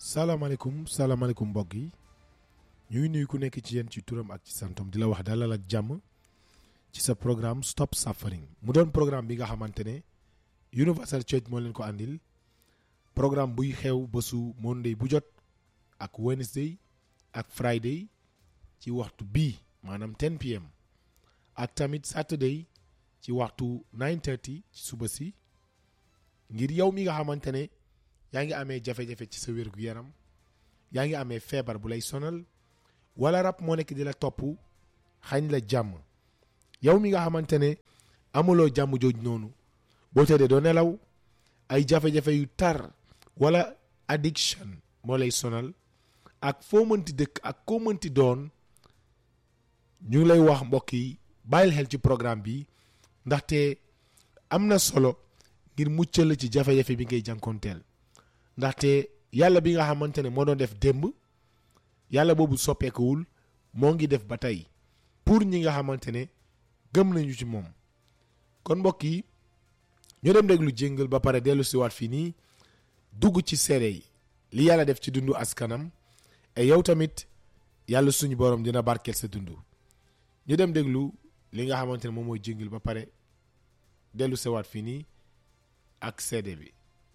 salaamaaleykum salaamaaleykum mbokk yi ñu ngi nuyu ku nekk ci yéen ci turam ak ci santam di la wax dalal ak jàmm ci sa programme Stop Suffering mu doon programme bi nga xamante ne Universal Church moo leen ko àndil programme buy xew bésu Monday bu jot ak Wednesday ak Friday ci waxtu bii maanaam 10 pm ak tamit Saturday ci waxtu 9:30 ci suba si ngir yow mi nga xamante ne yaa ngi amee jafe-jafe ci sa wér gu yaram yaa ngi amee feebar bu lay sonal wala rab moo nekk di la topp xañ la jàmm yow mi nga xamante ne amuloo jàmm jooj noonu boo tëddee doo nelaw ay jafe-jafe yu tar wala addiction moo lay sonal ak foo mënti dëkk ak koo mënti doon ñu ngi lay wax mbokk yi bàyyil xel ci programme bi ndaxte am na solo ngir muccal ci jafe-jafe bi ngay jànkoonteel ndaxte yàlla bi nga xamante ne moo doon def démb yàlla boobu soppeekuwul moo ngi def ba tey pour ñi nga xamante ne gëm nañu ci moom kon mbokk yi ñu dem déglu jéngal ba pare dellu siwaat fii nii dugg ci seede yi li yàlla def ci dundu askanam et yow tamit yàlla suñu borom dina barkeel sa dund ñu dem déglu li nga xamante ne moom mooy jéngal ba pare dellu siwaat fii nii ak seede bi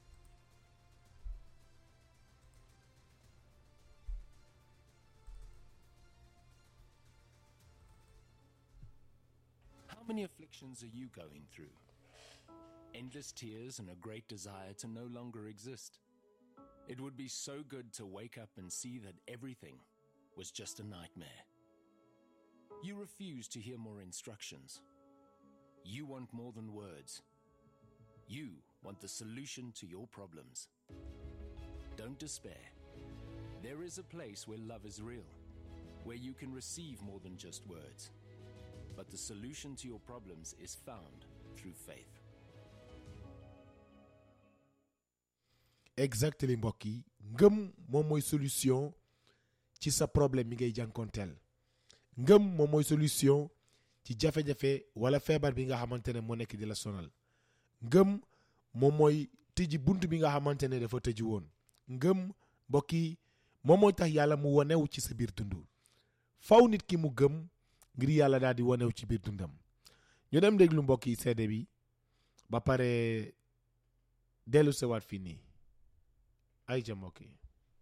How many afflictions are you going through? Endless tears and a great desire to no longer exist. It would be so good to wake up and see that everything was just a nightmare. You refuse to hear more instructions. You want more than words. You want the solution to your problems. Don't despair. There is a place where love is real, where you can receive more than just words. But the solution to your problems is found through faith. exactement mbokk yi ngëm moom mooy solution ci sa problème mi ngay jànkoonteel ngëm moom mooy solution ci jafe-jafe wala feebar bi nga xamante ne moo nekk di la sonal ngëm moom mooy tëji bunt bi nga xamante ne dafa tëji woon ngëm mbokk yi moom mooy tax yàlla mu wanew ci sa biir dund faw nit ki mu gëm ngir yàlla daal di wanew ci biir dundam ñu dem déglu mbokk yi seede bi ba pare dellu sewaat fii nii ay ja mbokk yi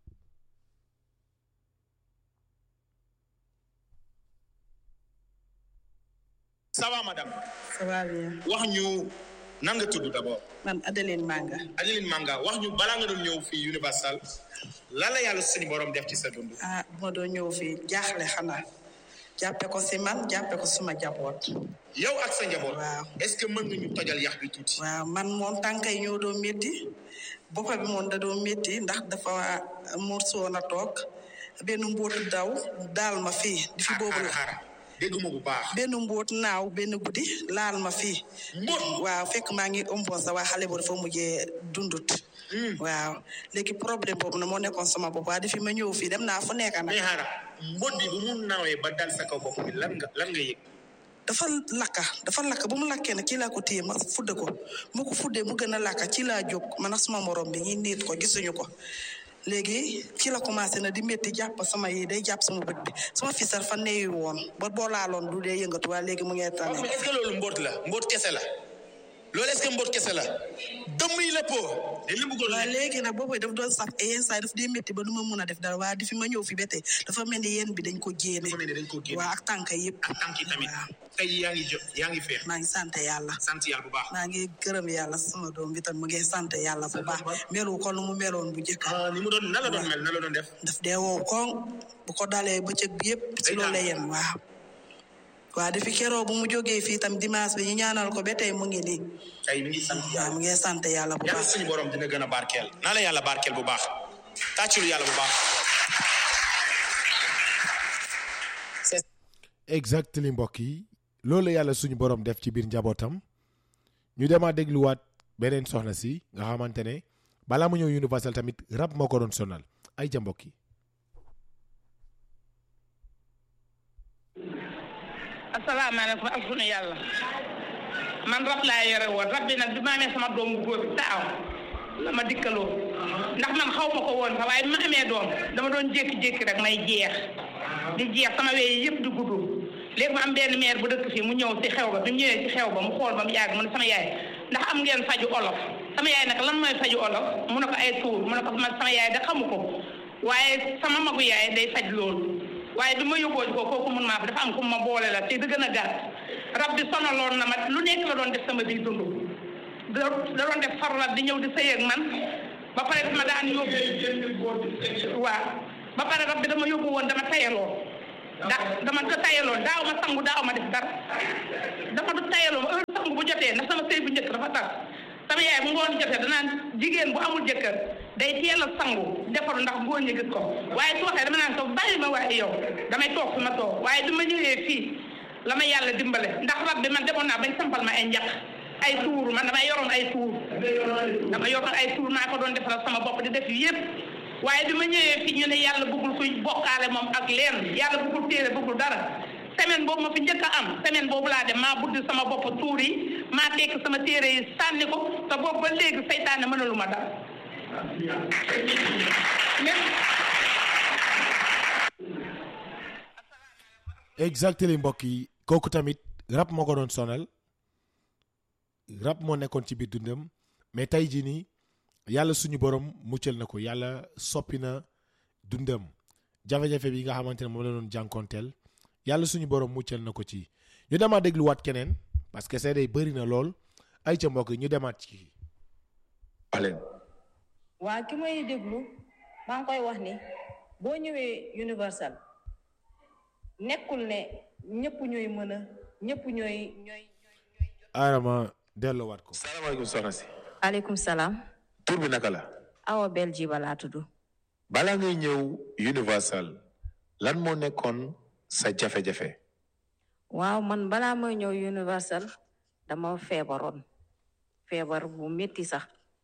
ça va madame ça va bien wax ñu nan nga tudd d'abord man Adeline Manga Adeline Manga wax ñu balaa nga doon ñëw fii Universal lan la yàlla suñu borom def ci sa dund ah bu ma doon ñëw fii jaaxle xanaa jàppe ko si man jàppe ko suma jaboot yow ak sa njaboot Waaw. est-ce que mën nga ñu tojal yax bi tuuti waaw man moom tànkay ñoo doon métti boppa bi moom da doon métti ndax dafa morsoon a toog benn mbóotu daw daal ma fii di fi boobu xaar la xaar dégguma bu baax benn mbóot naaw benn guddi laal ma fii mbóot waaw fekk maa ngi ëmboon sa waa xale boobu dafa mujjee dundut waaw léegi problème boobu na moo nekkoon sama bopp waa di fi ma ñëw fii dem naa fu nekk nag mais xaara mbóot bi bu mu nawee ba dal sa kaw bopp bi lan nga lan nga yëg dafa lakka dafa lakka bu mu lakkee nag ci laa ko téye ma fudde ko mu ko fuddee mu gën a lakka ci laa jóg man ak suma morom bi ñi niit ko gisuñu ko léegi ci la commencé na di métti jàpp sama yi day jàpp sama bët bi sama fisar fa neeyu woon ba boo laaloon du dee yëngatu waaye léegi mu ngee tane mais est-ce que loolu mbóot la mbóot kese la loolu est-ce que mbóot kese la dëmm yi la po dañ la bëggoon waaw ne léegi nag boobu daf doon saf et yenn saa yi daf dee métti ba du ma mun a def dara waaye di fi ma ñëw fi ba tey dafa mel ni yéen bi dañ ko génne dafa mel ni dañ ko génne. waaw ak tànk yëpp ak tànk yi tamit waaw tey yaa ngi jo yaa ngi feex maa ngi sant yàlla sant yàlla bu baax maa ngi gërëm yàlla sama doom bi tam mu ngi sant yàlla bu baax melu ko nu mu meloon bu njëkk ah ni mu doon nan la doon mel nan la doon def daf dee wow koŋ bu ko dalee bëccëg bi yëpp ci loolu la yem waaw waaw depuis keroo bu mu jógee fii tam dimanche bi ñu ñaanal ko ba tey mu ngi nii tey mi ngi sant waaw yàlla mu ngi sant yàlla bu yàlla baax suñu borom dina gën a barkeel naa la yàlla barkeel bu baax tàccul yàlla bu baax exactement mbokk yi loolu la yàlla suñu borom def ci biir njabootam ñu demaat dégluwaat beneen soxna si nga xamante ne balaa mu ñëw Universal tamit rab moo ko doon sonal ay ja mbokk yi asalaamaaleykum ak sunu yàlla man rab laa yore woon rab bi nag bi ma amee sama doom bu góor bi taaw la ma dikkaloo ndax man xaw ma ko woon sax waaye bi ma amee doom dama doon jékki-jékki rek may jeex di jeex sama wéy yëpp di gudd léegi ma am benn maire bu dëkk fii mu ñëw ci xew ba bi mu ñëwee ci xew ba mu xool ba mu yàgg mu ne sama yaay ndax am ngeen faju olof sama yaay nag lan mooy faju olof mu ne ko ay tuur mu ne ko man sama yaay da xamu ko waaye sama magu yaay day faj loolu waaye bi ma yóbboo ko kooku mun maa fa dafa am ku ma boole la te di gën a gàtt rab bi sonaloon na ma lu nekk la doon def sama biir dund da da doon def farlat di ñëw di sëy ak man ba pare dama daan yóbbu waaw ba pare rab bi dama yóbbu woon dama tayaloo da dama ko tayaloo daaw ma sangu daaw ma def dara dama du tayaloo heure sangu bu jotee ndax sama sëy bu njëkk dafa tas sama yaay bu ngoon jotee danaan jigéen bu amul jëkkër day teel a sangu defaru ndax góor ñi gis ko waaye su waxee dama naan ko bàyyi ma waaye yow damay toog fi ma toog waaye bi ma ñëwee fii la ma yàlla dimbale ndax rab bi man demoon naa bañ sampal ma ay njaq ay tuur man damay yoroon ay tuur dama yoroon ay tuur maa ko doon defaral sama bopp di def yëpp waaye bi ma ñëwee fii ñu ne yàlla bëggul kuy bokkaale moom ak leen yàlla bëggul téere bëggul dara semaine boobu ma fi njëkk a am semaine boobu laa dem maa buddi sama bopp tuur yi maa tekk sama téere yi sànni ko te boobu ba léegi seytaane mënalu ma dara exactement mbokk yi kooku tamit rab moo ko doon sonal rab moo nekkoon ci biir dundam mais tey jii nii yàlla suñu borom muccal na ko yàlla soppi na dundam jafe-jafe bi nga xamante ne moom la doon jànkoonteel yàlla suñu borom muccal na ko ci ñu demaat dégluwaat keneen parce que seede yi bëri na lool ay ca mbokk yi ñu demaat ci aleen waa ki may déglu maa ngi koy wax ni boo ñëwee universal nekkul ne ñëpp ñooy mën a ñëpp ñooy ñooy aarama delloowaat ko salaamaaleykum soxna si aleykum salaam tur bi naka la awa bel ji balaa tudd balaa ngay ñëw universal lan moo nekkoon sa jafe-jafe waaw man balaa may ñëw universal dama feebaroon feebar bu métti sax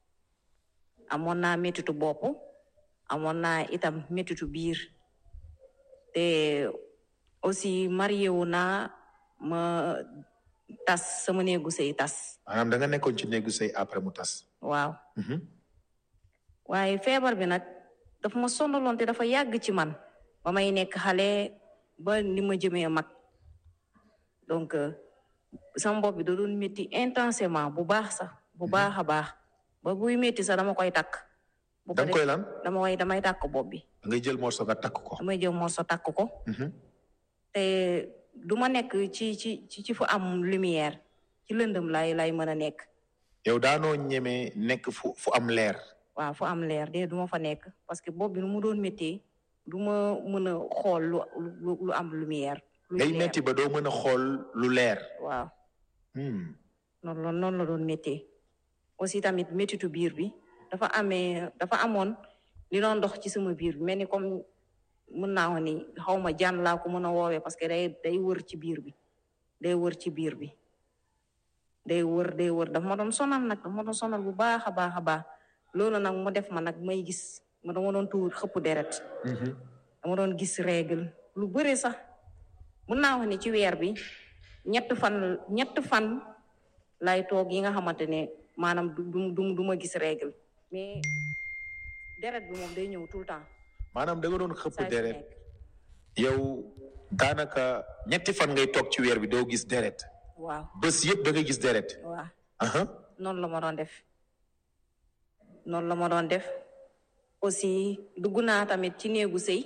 amoon naa méttitu bopp amoon naa itam méttitu biir te aussi marié wu naa ma tas sama néegu sëy tas maanaam da nga nekkoon ci néegu sëy après mu tas waaw Mhm. waaye feebar bi nag dafa ma sonaloon te dafa yàgg ci man ba may nekk xale ba ni ma jëmee mag donc euh, sama bopp bi da doon métti intensément bu baax sax bu baax a baax ba buy métti sax dama koy takk bu ko da nga koy def- lan dama koy damay takk bopp bi da ngay jël morso nga takk ko damay jël morso takk ko Mhm. te du ma nekk ci ci ci ci fu am lumière ci lëndëm lay lay mën a nekk yow daanoo ñemee nekk fu fu am leer waaw fu am leer de du ma fa nekk parce que bopp bi nu mu doon méttee du ma mën a xool lu lu lu am lumière. lu day leer. metti ba doo mën a xool lu leer waaw Hmm. noonu la noonu la doon méttee aussi tamit méttitu biir bi dafa amee dafa amoon li doon dox ci sama biir bi mel ni comme mën naa wax ni xaw ma jaan laa ko mën a woowee parce que day day wër ci biir bi day wër ci biir bi day wër day wër dafa ma doon sonal nag dafa ma doon sonal bu baax a baax a baax loolu nag mu def ma nag may gis ma dama doon tuur xëpp deret Mhm. dama doon gis règle lu bëri sax mun naa wax ni ci weer bi ñett fan ñett fan lay toog yi nga xamante ne maanaam du du du du ma gis règle mais deret bi moom day ñëw tout le temps. maanaam da nga doon xëpp saa su deret nekk. yow daanaka ñetti fan ngay toog ci weer bi doo gis deret waaw bés yëpp da ngay gis deret waaw aha noonu la ma doon def noonu la ma doon def aussi dugg naa tamit ci néegu sëy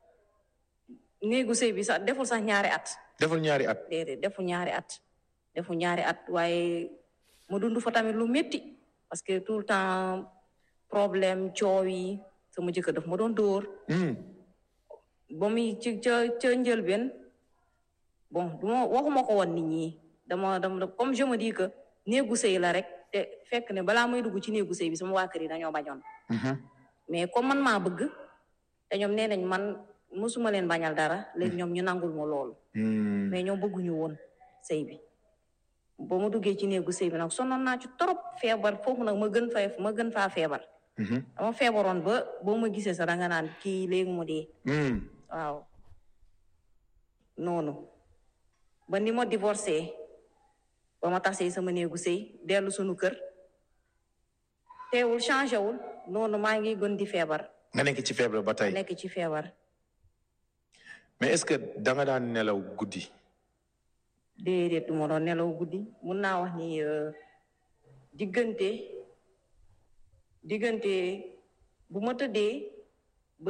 néegu sëy bi sax deful sax ñaari at. defal ñaari at déedéet defu ñaari at defu ñaari at waaye ma dund fa tamit lu métti parce que tout le temps problème coow yi sama jëkkër daf ma doon dóor Hmm. ba muy ci ca ca njëlbeen bon du ma waxuma ko woon nit ñi dama dama comme je me dis que néegu sëy la rek te fekk ne balaa may dugg ci néegu sëy bi sama waa kër yi dañoo bañoon Mhm. mais comme man maa bëgg te ñoom nee nañ man mosuma leen bañal dara léegi ñoom ñu nangul ma loolu Hmm. mais ñoo bëgguñu woon sëy bi ba ma duggee ci néegu sëy bi nag sonnoon naa ci trop feebar foofu nag ma gën fa ma gën faa feebar Mhm. dama feebaroon ba boo ma gisee sax danga naan kii léegi mu dee Hmm. waaw noonu ba ni ma divorcé ba ma tasee sama néegu sëy dellu sunu kër teewul changé wul noonu maa ngi gën di feebar nga nekk ci feebar ba tey nekk ci feebar mais est-ce que da nga daan nelaw guddi déedéet du ma doon nelaw guddi mun naa wax ni euh, diggante diggante bu ma tëddee ba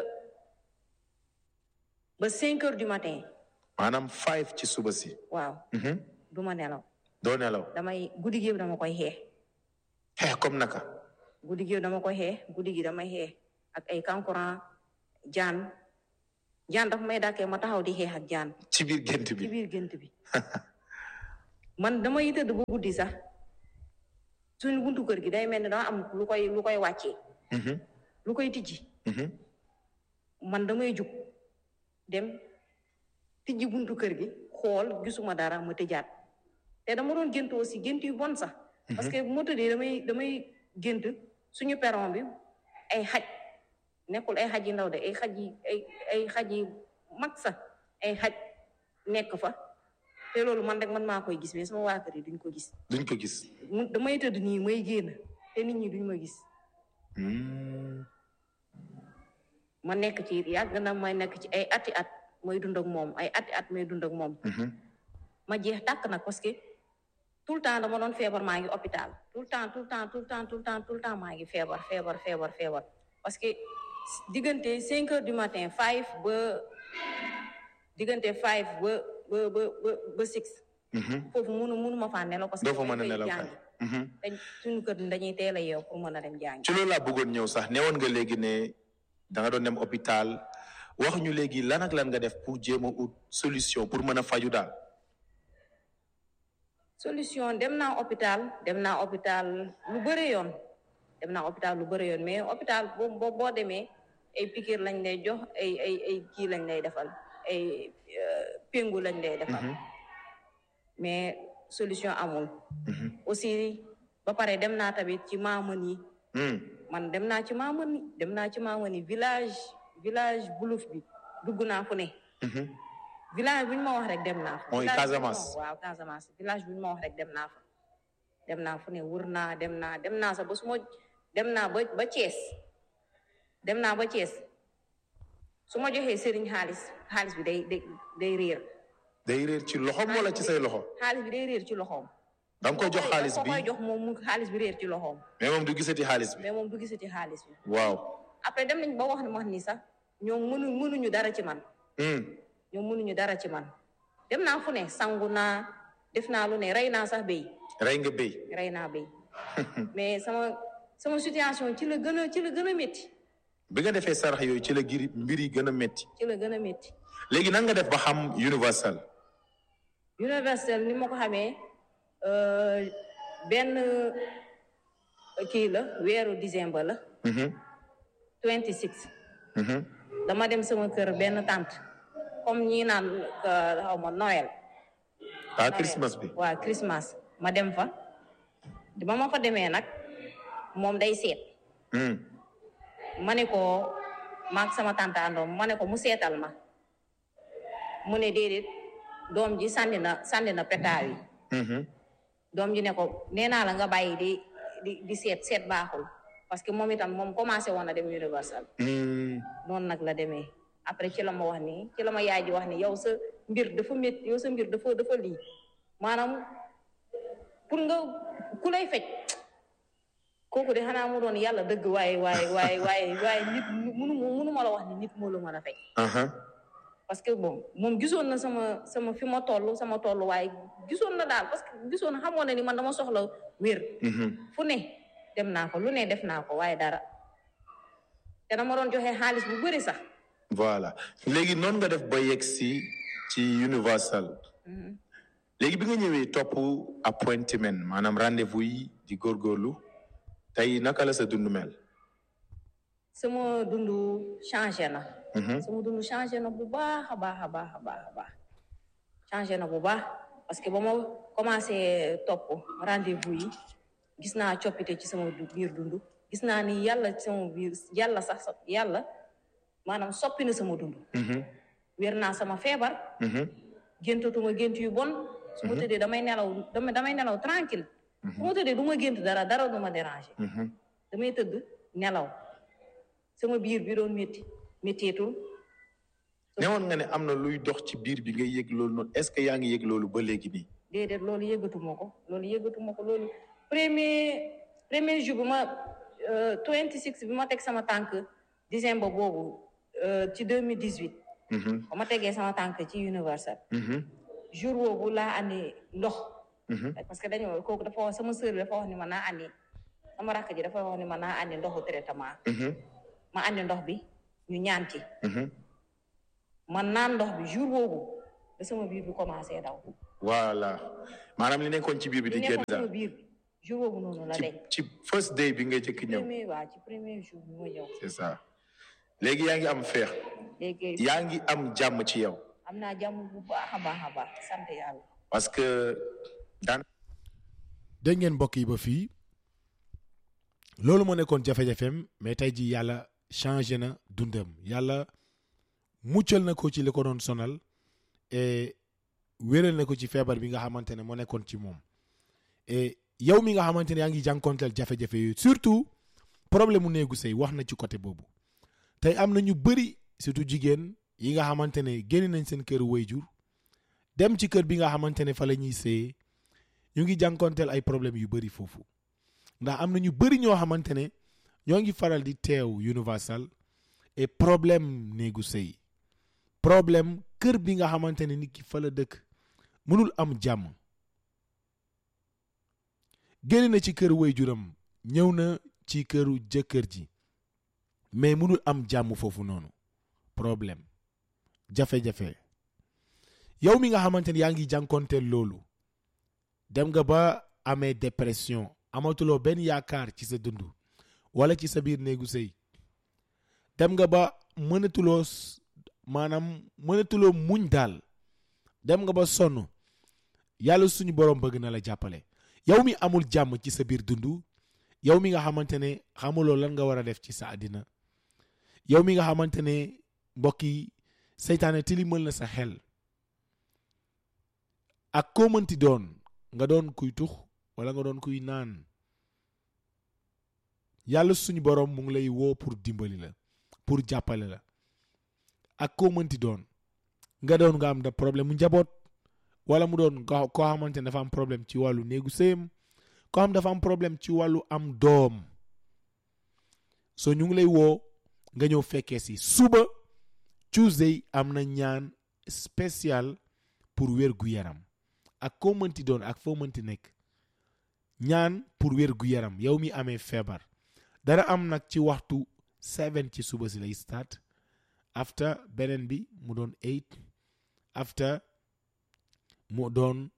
ba cinq heures du matin maanaam five ci suba si waaw Mhm. du ma nelaw doo nelaw damay guddi gi yëpp dama koy xeex xeex comme naka guddi gi yëpp dama koy xeex guddi gi damay xeex ak ay kankurang jaan jaan dafa may dàkkee ma taxaw di xeex ak jaan ci biir gént ci bi biir gént bi man damay tëdd ba guddi sax suñu buntu kër gi day mel ni dama am lu koy lu koy wàccee Mhm. lu koy tijji Mhm. man damay jug dem tijji buntu kër gi xool gisuma dara ma tëjaat te dama doon gént aussi gént yu bon sax parce que bu ma tëddee damay damay gént suñu perron bi ay xaj nekkul ay xaj yi ndaw de ay xaj yi ay ay xaj yi mag sax ay xaj nekk fa te loolu man rek man maa koy gis mais sama waa kër yi duñ ko gis duñ ko gis mu damay tëdd nii may génn te nit ñi duñ ma gis Hmm. ma nekk ci yàgg na may nekk ci ay ati at may dund ak moom ay ati at may dund ak moom Mhm. ma jeex tàkk nag parce que tout le temps dama doon feebar maa ngi hôpital tout le temps tout le temps tout le temps tout le temps tout le temps maa ngi feebar feebar feebar feebar parce que diggante cinq heures du matin five ba diggante five ba ba ba ba ba six Mhm. foofu munu munu ma faa nelaw parce que doo fa damay mën a xëy nelaw kay jàngi. Mhm. te suñu kër dañuy teel a yeew pour mën a dem jàngi ci loolu laa bëggoon ñëw sax newoon nga léegi ne da nga doon dem hôpital wax ñu léegi lan ak lan nga def pour jéem a ut solution pour mën a faju daal solution dem naa hôpital dem naa hôpital lu bëre yoon dem naa hôpital lu bëre yoon mais hôpital boo boo boo demee ay piqûre lañ lay jox ay ay ay kii lañ lay defal ay euh, péngu lañ lay defal mais solution amul aussi ba pare dem naa tamit ci maaman yi Hmm. man dem naa ci maaman yi dem naa ci maaman yi village village buluf bi dugg naa fu ne Mhm. village bu ñu ma wax rek dem naa fa. Mooy village bu ñu ma Casamance. wax- waaw Casamance village bu ñu ma wax rek dem naa fa. dem naa fu ne wër naa dem naa dem naa sax ba su ma dem naa ba ba Thiès dem naa ba Thiès su ma joxee sëriñ xaalis xaalis bi day day day réer. day réer ci loxoom wala ci say loxo xaalis bi day réer ci loxoom. da nga koy jox xaalis ko bi koy jox moom mu xaalis bi réer ci loxoom. mais moom du gisati xaalis bi mais moom du gisati xaalis bi. waaw après dem nañ ba wax ne wax ni sax ñoom mënu mënuñu dara ci man. Hmm. ñoom mënuñu dara ci man dem naa fu ne sangu naa def naa lu ne rey naa sax béy rey nga béy rey naa béy mais sama sama situation ci la gën a ci la gën a métti bi nga defee sarax yooyu ci la giri mbir yi gën a métti ci la gën a métti léegi nan nga def ba xam universal universel ni ma ko xamee euh, benn kii la weeru décembre la Mhm. 26 Mhm. dama dem sama kër benn tante comme ñi naan euh, xaw ma Noël ah Christmas bi waaw Christmas ma dem fa ba ma fa demee nag moom day seet Hmm. ma ne ko maag sama tante àndoom ma ne ko mu seetal ma mu ne déedéet doom ji sànni na sànni na petaaw yi Mhm. doom ji ne ko nee naa la nga bàyyi di di di seet seet baaxul parce que moom itam moom commencé woon na dem universal Hmm. noonu nag la demee après ci la ma wax ni ci la ma yaay ji wax ni yow sa mbir dafa métti yow sa mbir dafa dafa lii maanaam pour nga ku lay fecc kooku de xanaa mu doon yàlla dëgg waaye waaye waaye waaye waaye nit munu munu ma la wax ni nit moo la mën a fecc Aha. parce que bon moom gisoon na sama sama fi ma toll sama toll waaye gisoon na daal parce que gisoon na xamoon na ni man dama soxla wér Mhm. fu ne dem naa ko lu ne def naa ko waaye dara te dama doon joxe xaalis bu bëri sax voilà léegi noonu nga def ba yegg si ci universal léegi bi nga ñëwee topp appointment maanaam rendez-vous yi di góorgóorlu tey naka la sa dund mel sama dundu changé na Mhm. sama dundu changé na bu baax a baax a baax a baax a baax changé na bu baax parce que ba ma commencé topp rendez-vous yi gis naa coppite ci sama du- biir dundu gis naa ni yàlla ci sama biir yàlla sax sa- yàlla maanaam soppi na sama dundu Mhm. wér naa sama feebar Mhm. géntatuma gént yu bon su ma tëddee damay nelaw damay damay nelaw tranquille su ma tëddee du ma gént dara dara du ma déranger damay tëdd nelaw sama biir bi doon métti méttiitul newoon nga ne am na luy dox ci biir bi nga yëg loolu noonu est-ce que yaa ngi yëg loolu ba léegi nii déedéet loolu yëggatuma ko loolu yëggatuma ko loolu premier premier jour bi ma twenty six bi ma teg sama tànk décembre boobu ci deux mille dix huit ba ma tegee sama tànk ci universal jour boobu laa andi ndox parce que dañoo kooku dafa wax sama sœur bi dafa wax ni ma naa andi sama rakk ji dafa wax ni ma naa andi ndoxu traitement ma andi ndox bi ñu ñaan ci man naan ndox bi jour boobu da sama biir bi commencé daw voilà maanaam li nekkoon ci biir bi di li génn nekkoon sama daal biir bi jour boobu noonu la ci deñ ci first day bi nga jëkk ñëw premier waa ci premier jour bi ma ñëw c'est ça léegi yaa ngi am feex léegi yaa ngi am jàmm ci yow am naa jàmm bu baax a baax a baax sant yàlla parce que daan dégg ngeen mbokk yi ba fii loolu moo nekkoon jafe-jafeem mais tey ji yàlla changé na dundam yàlla muccal na ko ci li ko doon sonal et wéral na ko ci feebar bi nga xamante ne moo nekkoon ci moom et yow mi nga xamante ne yaa ngi jànkonteel jafe-jafe yooyu surtout problème mu néegu sëy wax na ci côté boobu tey am na ñu bëri surtout jigéen yi nga xamante ne génn nañ seen kër wayjur dem ci kër bi nga xamante ne fa la ñuy sëyee ñu ngi jànkonteel ay problème yu bëri foofu ndax am na ñu bëri ñoo xamante ne ñoo ngi faral di teew universal et problème néegu sëy problème kër bi nga xamante ne nit ki fa la dëkk mënul am jàmm génn na ci kër waajuram ñëw na ci këru jëkkër ji mais mënul am jàmm foofu noonu problème jafe-jafe yow mi nga xamante ne yaa ngi jànkonteel loolu dem nga ba amee dépression amatuloo benn yaakaar ci sa dund wala ci sa biir néegu sëy dem nga ba mënatuloo s- maanaam mënatuloo muñ daal dem nga ba sonn yàlla suñu borom bëgg na la jàppale yow mi amul jàmm ci sa biir dund yow mi nga xamante ne xamuloo lan nga war a def ci sa àddina yow mi nga xamante ne mbokk yi seytaane tilimal na sa xel ak koo mënti doon nga doon kuy tux wala nga doon kuy naan yàlla suñu borom mu ngi lay woo pour dimbali la pour jàppale la ak koo mënti doon nga doon nga am da problème mu njaboot wala mu doon ko koo xamante ne dafa am problème ci wàllu néegu sëyam koo xam dafa am problème ci wàllu am doom so ñu ngi lay woo nga ñëw fekkee si suba Tuesday am na ñaan spécial pour wér gu yaram ak koo mënti doon ak foo mënti nekk ñaan pour wér gu yaram yow mi amee feebar dara am nag ci waxtu seven ci suba si lay start after beneen bi mu doon eight after mu doon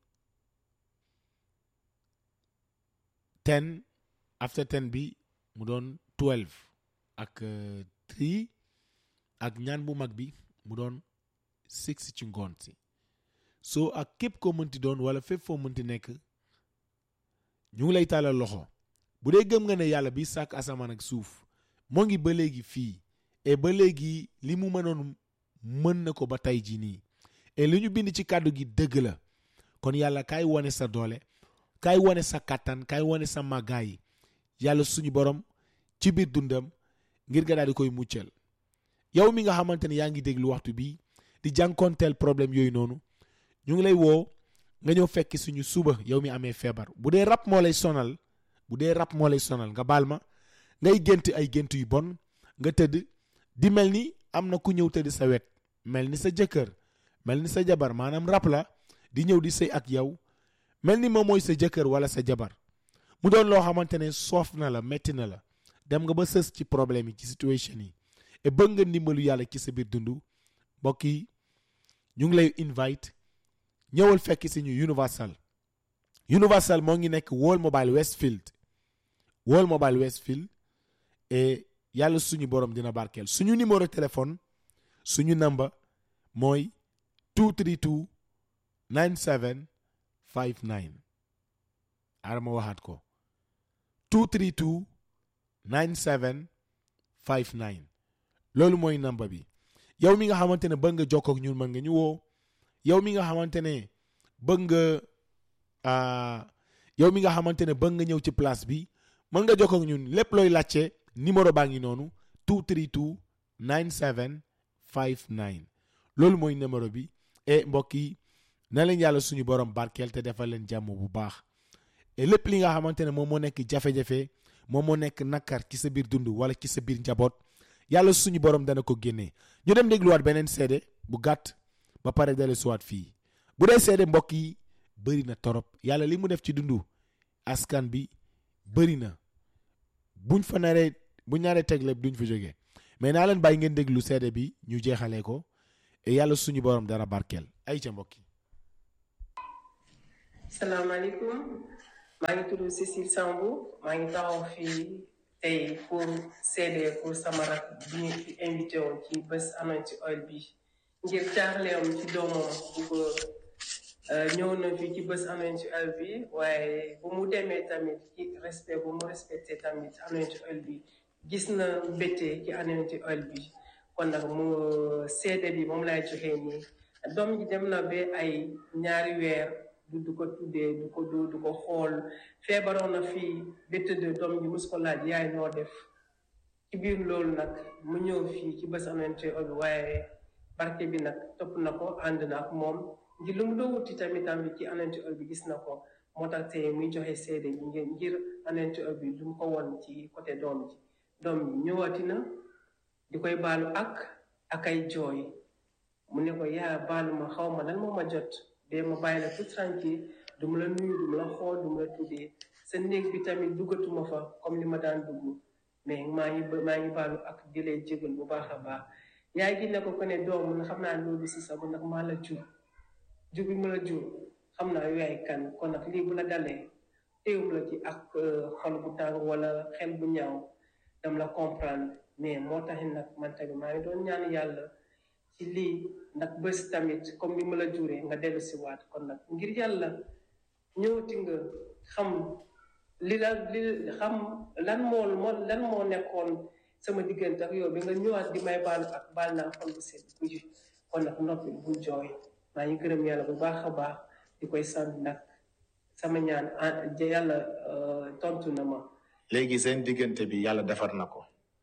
ten after ten bi mu doon twelve ak euh, three ak ñaan bu mag bi mu doon six ci ngoon si soo ak képp koo mënti doon wala fépp foo mënti nekk ñu ngi lay tàllal loxo bu dee gëm nga ne yàlla bi sàkk asamaan ak suuf moo ngi ba léegi fii et ba léegi li mu mënoon mën na ko ba tey jii nii et li ñu bind ci kàddu gi dëgg la kon yàlla kaay wane sa doole kaay wane sa kàttan kaay wane sa màggaay yàlla suñu borom ci biir dundam ngir nga daal di koy muccal yow mi nga xamante ne yaa ngi déglu waxtu bi di jànkoonteel problème yooyu noonu ñu ngi lay woo nga ñëw fekk suñu suba yow mi amee feebar bu dee rab moo lay sonal bu dee rab moo lay sonal nga baal ma ngay gént ay gént yu bon nga tëdd di mel ni am na ku ñëw tëdd sa wet mel ni sa jëkkër mel ni sa jabar maanaam rab la di ñëw di sëy ak yow mel ni moom mooy sa jëkkër wala sa jabar mu doon loo xamante ne soof na la metti na la dem nga ba sës ci problème yi ci situation yi et bëgg nga ndimbalu yàlla ci sa biir dund mbokk yi ñu ngi lay invite ñëwal fekk si ñu Universal Universal moo ngi nekk World Mobile Westfield World Mobile Westfield et yàlla suñu borom dina barkeel suñu numéro téléphone suñu number mooy 232 97 59 arama waxaat ko 232 97 59 loolu mooy number bi yow mi nga xamante ne bëgg nga jokkoo ak ñun mën nga ñu woo yow mi nga xamante ne bëgg nga yow mi nga xamante ne bëgg nga ñëw ci place bi mën nga jokkoo ak ñun lépp looy laajte numéro baa ngi noonu 232 9759 loolu mooy numéro bi et mbokk yi na leen yàlla suñu borom barkeel te defal leen jàmm bu baax et lépp li nga xamante ne moom moo nekk jafe-jafe moom moo nekk nakar ci sa biir dund wala ci sa biir njaboot yàlla suñu borom dana ko génnee ñu dem dégluwaat beneen seede bu gàtt ba pare dale suwaat fii bu dee seede mbokk yi bëri na torop yàlla li mu def ci dundu askan bi bëri na buñ fa naree buñ naree teg lépp duñ fa jógee mais naa leen bàyyi ngeen déglu seede bi ñu jeexalee ko et yàlla suñu borom dara barkeel ay ca mbokk yi salaamaaleykum maa ngi tudd Cécile Sambou maa ngi taxaw fii tey pour seede pour sama rak bi ñu fi invité woon ci bés Anointing Oil bi ngir caaxleem ci doomam bu góor ñëw na fii ci bés Anointing Oil bi waaye bu mu demee tamit ci respect bu mu respecté tamit Anointing Oil bi gis na mbétte ci Anointing Oil bi kon nag mu seede bi moom lay joxee nii doom ji dem na ba ay ñaari weer du du ko tuddee du ko du du ko xool feebaroon na fii ba tëdd doom ji mus ko laaj yaay noo def ci biir loolu nag mu ñëw fii ci bés Anointing Oil bi waaye barke bi nag topp na ko ànd na ak moom ngir lu mu doon wuti tamit tamit ci Anointing Oil bi gis na ko moo tax tey muy joxe seede bi ngir ngir Anointing Oil bi lu mu ko won ci côté doom ji doom ji ñëwaati na di koy baalu ak ak ay jooy mu ne ko yaa baalu ma xaw ma lan moo ma jot de ma bàyyi la tout tranquille du ma la nuyu du ma la xool du ma la tuddee sa néeg bi tamit duggatuma fa comme li ma daan dugg mais maa ngi maa ngi baalu ak di lay jégal bu baax a baax yaay gi ne ko ko ne doom na xam naa loolu si sago nag maa la jur jur bi ma la jur xam naa yaay kan kon nag lii bu la dalee téewum la ci ak xol bu tàng wala xel bu ñaaw dam la comprendre mais moo taxit nag man tamit maa ngi doon ñaan yàlla ci lii nag bés tamit comme ni ma la juree nga dellu si waat kon nag ngir yàlla ñëwati nga xam li la li xam lan moo moo lan moo nekkoon sama diggante ak yow bi nga ñëwaat di may baalu ak baal naa xol bu sedd bu ji kon nag noppi bu jooy maa ngi gërëm yàlla bu baax a baax di koy sant nag sama ñaan yàlla tontu na ma léegi seen diggante bi yàlla defar na ko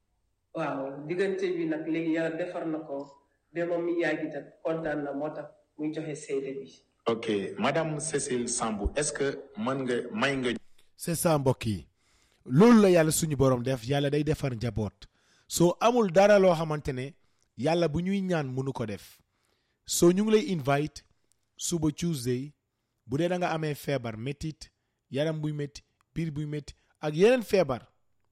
waaw diggante bi nag léegi yàlla defar na ko ba moom mi yaay gi tam kontaan na moo tax muy joxe seede bi ok madame Cécile Sambou est-ce que mën nga may nga c'est ça mbokk yi loolu la yàlla suñu borom def yàlla day defar njaboot soo amul dara loo xamante ne yàlla bu ñuy ñaan mënu ko def soo ñu ngi lay invite suba Tuesday bu dee da nga amee feebar métit yaram buy métti biir buy métti ak yeneen feebar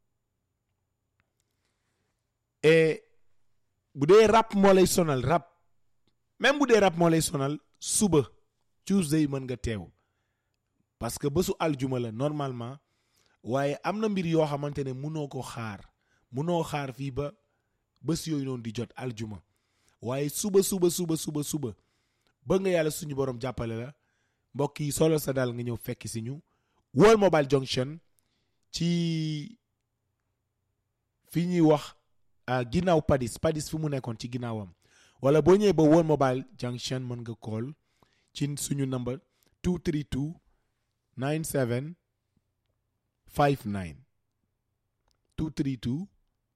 et bu dee rap moo lay sonal rap même bu dee rap moo lay sonal suba Tuesday mën nga teew parce que bésu aljuma la normalement waaye am na mbir yoo xamante ne munoo ko xaar munoo xaar fii ba bés yooyu noonu di jot aljuma waaye suba suba suba suba suba bëgg nga yàlla suñu borom jàppale la mbokk yi solo sa daal nga ñëw fekk si ñu World Mobile Junction ci fi ñuy wax ginnaaw Padis Padis fi mu nekkoon ci ginnaawam wala boo ñëwee ba World Mobile Junction mën nga call ci suñu number 232 97 59 232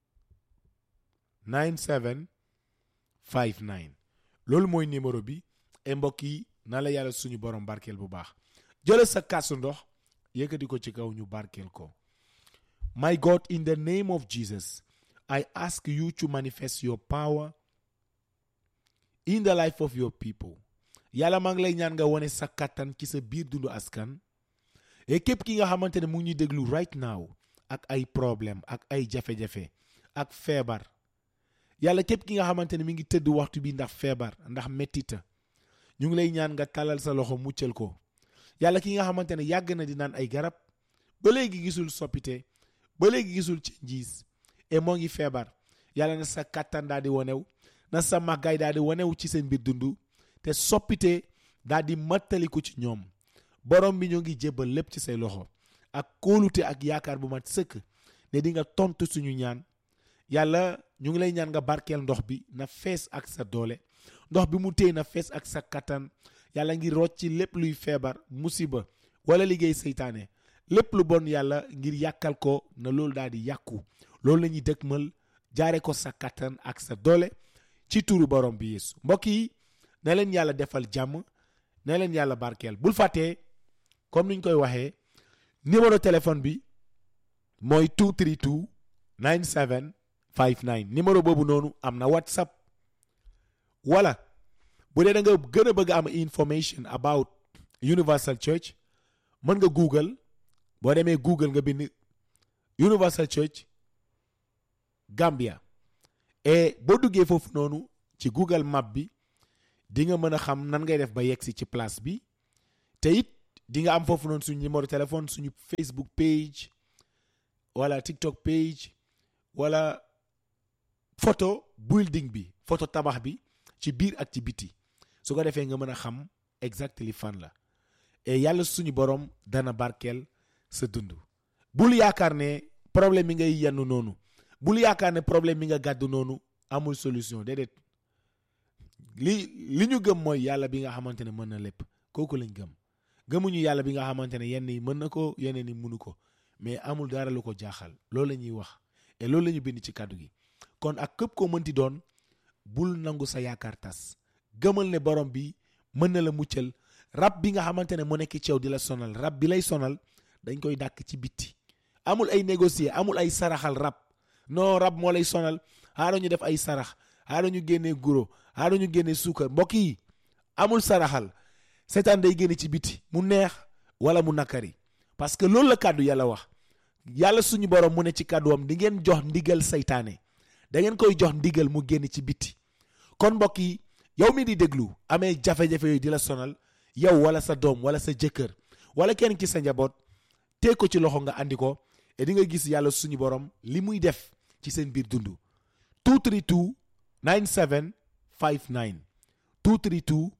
97 59 loolu mooy numéro bi et mbokk yi na la yàlla suñu borom barkeel bu baax jëla sa kaasu ndox yëkkati ko ci kaw ñu barkeel ko my God in the name of Jesus I ask you to manifest your power in the life of your people yàlla maa ngi lay ñaan nga wone sa kattan ci sa biir dundu askan et képp ki nga xamante ne mu ngi ñuy déglu right now ak ay problème ak ay jafe-jafe ak feebar yàlla képp ki nga xamante ne mi ngi tëdd waxtu bi ndax feebar ndax mettita ñu ngi lay ñaan nga talal sa loxo muccal ko yàlla ki nga xamante ne yàgg na di naan ay garab ba léegi gisul soppite ba léegi gisul ci njiis et moo ngi feebar yàlla na sa kattan daal di wonew na sa màggaay daal di wonew ci seen biir dund te soppite daal di mattaliku ci ñoom borom bi ñoo ngi jébbal lépp ci say loxo ak kóolute ak yaakaar bu mat sëkk ne di nga tontu suñu ñaan yàlla ñu ngi lay ñaan nga barkeel ndox bi na fees ak sa doole ndox bi mu téye na fees ak sa kattan yàlla ngi rocc ci lépp luy feebar musiba wala liggéey seytaane lépp lu bon yàlla ngir yàkkal ko na loolu daal di yàqu loolu la ñuy dëkkmal jaare ko sa kattan ak sa doole ci turu borom bi yeesu mbokk yi na leen yàlla defal jàmm na leen yàlla barkeel bul fàttee comme niñ koy waxee numéro téléphone bi mooy 232 9759 numéro boobu noonu am na whatsapp wala bu dee da nga gën a bëgg am information about Universal Church mën nga google boo demee google nga bind Universal Church Gambia et boo duggee foofu noonu ci google map bi di nga mën a xam nan ngay def ba yegsi ci place bi te it di nga am foofu noonu suñu numéro téléphone suñu Facebook page wala TikTok page wala photo building bi photo tabax bi ci biir ak ci biti su ko defee nga mën a xam exactly fan la et yàlla suñu borom dana barkeel sa dund bul yaakaar ne problème mi ngay yenn noonu bul yaakaar ne problème mi nga gàddu noonu amul solution déedéet li li ñu gëm mooy yàlla bi nga xamante ne mën na lépp kooku lañ gëm gëmuñu yàlla bi nga xamante ne yenn yi mën na ko yeneen yi mënu ko mais amul dara lu ko jaaxal loolu la ñuy wax et loolu la ñu bind ci kàddu gi kon ak képp koo mënti doon bul nangu sa yaakaar tas gëmal ne borom bi mën na la muccal rab bi nga xamante ne mu nekk ci yow di la sonal rab bi lay sonal dañ koy dàkk ci bitti amul ay négocier amul ay saraxal rab non rab moo lay sonal xaaral ñu def ay sarax xaaral ñu génnee guro xaaral ñu génnee suukar mbokk yi amul saraxal seetaan day génne ci biti mu neex wala mu nakari parce que loolu la kàddu yàlla wax yàlla suñu borom mu ne ci kàdduwam di ngeen jox ndigal saytaane da ngeen koy jox ndigal mu génn ci biti kon mbokk yi yow mi di déglu amee jafe-jafe yooyu di la sonal yow wala sa doom wala sa jëkkër wala kenn ci sa njaboot teg ko ci loxo nga andi ko et di nga gis yàlla suñu borom li muy def ci seen biir dund 232 9759 232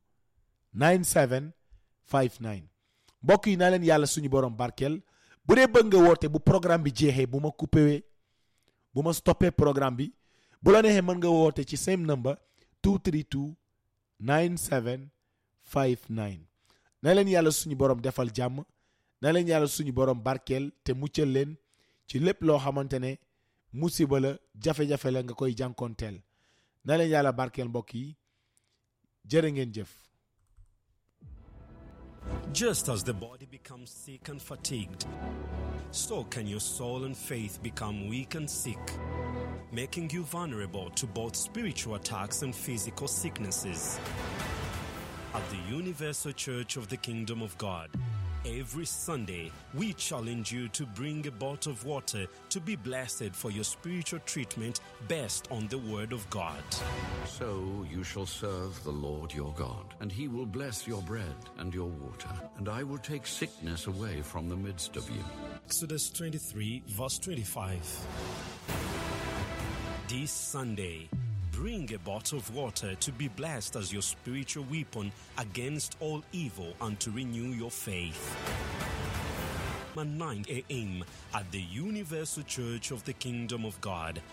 9759 mbokk yi naa leen yàlla suñu borom barkeel bu dee bëgg nga woote bu programme bi jeexee bu ma coupé bu ma stoppé programme bi bu la neexee mën nga woote ci same number 232 9759 na leen yàlla suñu borom defal jàmm na leen yàlla suñu borom barkeel te muccal leen ci lépp loo xamante ne musiba la jafe-jafe la nga koy jànkoonteel na leen yàlla barkeel mbokk yi jërë ngeen jëf Just as the body becomes sick and fatigued, so can your soul and faith become weak and sick, making you vulnerable to both spiritual attacks and physical sicknesses. At the Universal Church of the Kingdom of God, every Sunday we challenge you to bring a bottle of water to be blessed for your spiritual treatment based on the Word of God. So you shall serve the Lord your God, and he will bless your bread and your water, and I will take sickness away from the midst of you. Exodus 23, verse 25. This Sunday, bring a bottle of water to be blessed as your spiritual weapon against all evil and to renew your faith. At 9 a.m. at the Universal Church of the Kingdom of God.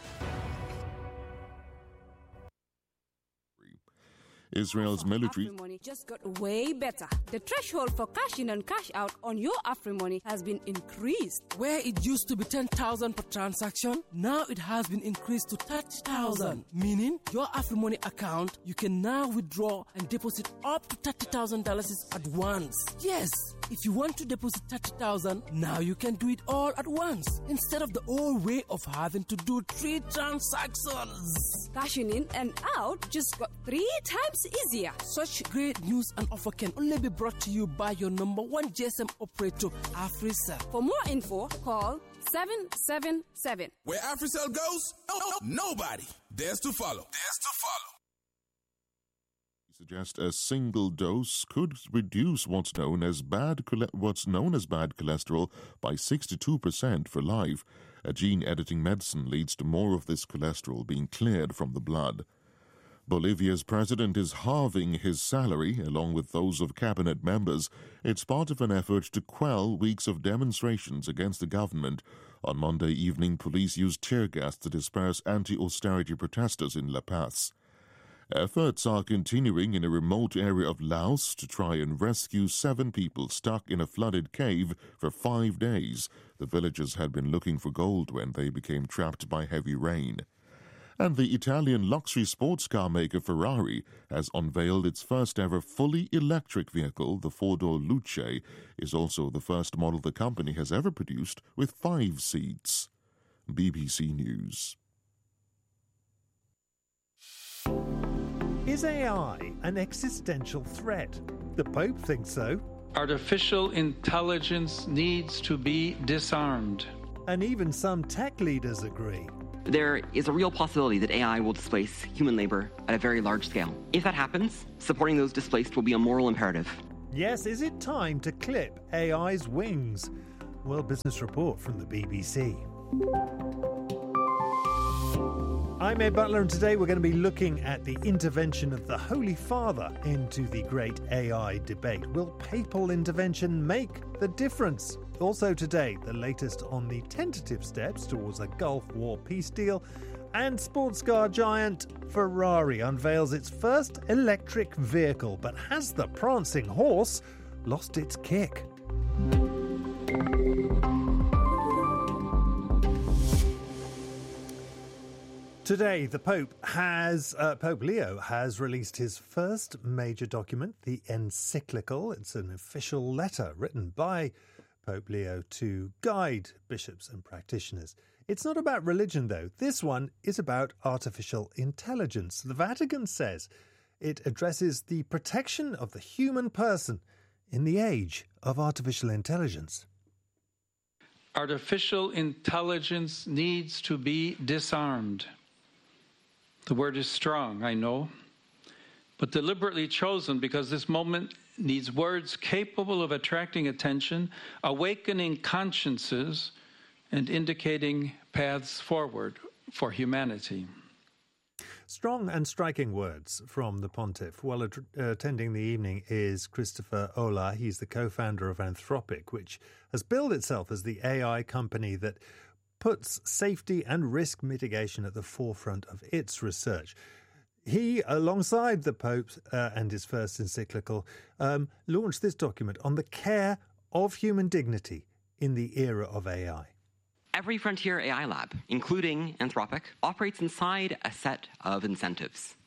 Israel's military AfriMoney just got way better. The threshold for cash in and cash out on your AfriMoney has been increased. Where it used to be 10,000 per transaction, now it has been increased to 30,000. Meaning, your AfriMoney account, you can now withdraw and deposit up to $30,000 at once. Yes, if you want to deposit 30,000, now you can do it all at once instead of the old way of having to do three transactions. Cashing in and out just got three times easier. Such great news and offer can only be brought to you by your number one GSM operator, AfriCell. For more info, call 777. Where AfriCell goes, nobody dares to follow. Dares to follow. suggest a single dose could reduce what's known as bad chole- what's known as bad cholesterol by 62% for life. A gene editing medicine leads to more of this cholesterol being cleared from the blood. Bolivia's president is halving his salary along with those of cabinet members. It's part of an effort to quell weeks of demonstrations against the government. On Monday evening, police used tear gas to disperse anti austerity protesters in La Paz. Efforts are continuing in a remote area of Laos to try and rescue seven people stuck in a flooded cave for five days. The villagers had been looking for gold when they became trapped by heavy rain. And the Italian luxury sports car maker Ferrari has unveiled its first ever fully electric vehicle. The four door Luce is also the first model the company has ever produced with five seats. BBC News. Is AI an existential threat? The Pope thinks so. Artificial intelligence needs to be disarmed. And even some tech leaders agree. There is a real possibility that AI will displace human labor at a very large scale. If that happens, supporting those displaced will be a moral imperative. Yes, is it time to clip AI's wings? World Business Report from the BBC. I'm Ed Butler, and today we're going to be looking at the intervention of the Holy Father into the great AI debate. Will papal intervention make the difference? Also, today, the latest on the tentative steps towards a Gulf War peace deal. And sports car giant Ferrari unveils its first electric vehicle, but has the prancing horse lost its kick? Today, the Pope has uh, Pope Leo has released his first major document, the encyclical. It's an official letter written by Pope Leo to guide bishops and practitioners. It's not about religion, though. This one is about artificial intelligence. The Vatican says it addresses the protection of the human person in the age of artificial intelligence. Artificial intelligence needs to be disarmed. The word is strong, I know, but deliberately chosen because this moment needs words capable of attracting attention, awakening consciences, and indicating paths forward for humanity. Strong and striking words from the pontiff. While at- attending the evening is Christopher Ola. He's the co founder of Anthropic, which has billed itself as the AI company that puts safety and risk mitigation at the forefront of its research. He, alongside the Pope uh, and his first encyclical, um, launched this document on the care of human dignity in the era of AI. Every frontier AI lab, including Anthropic, operates inside a set of incentives.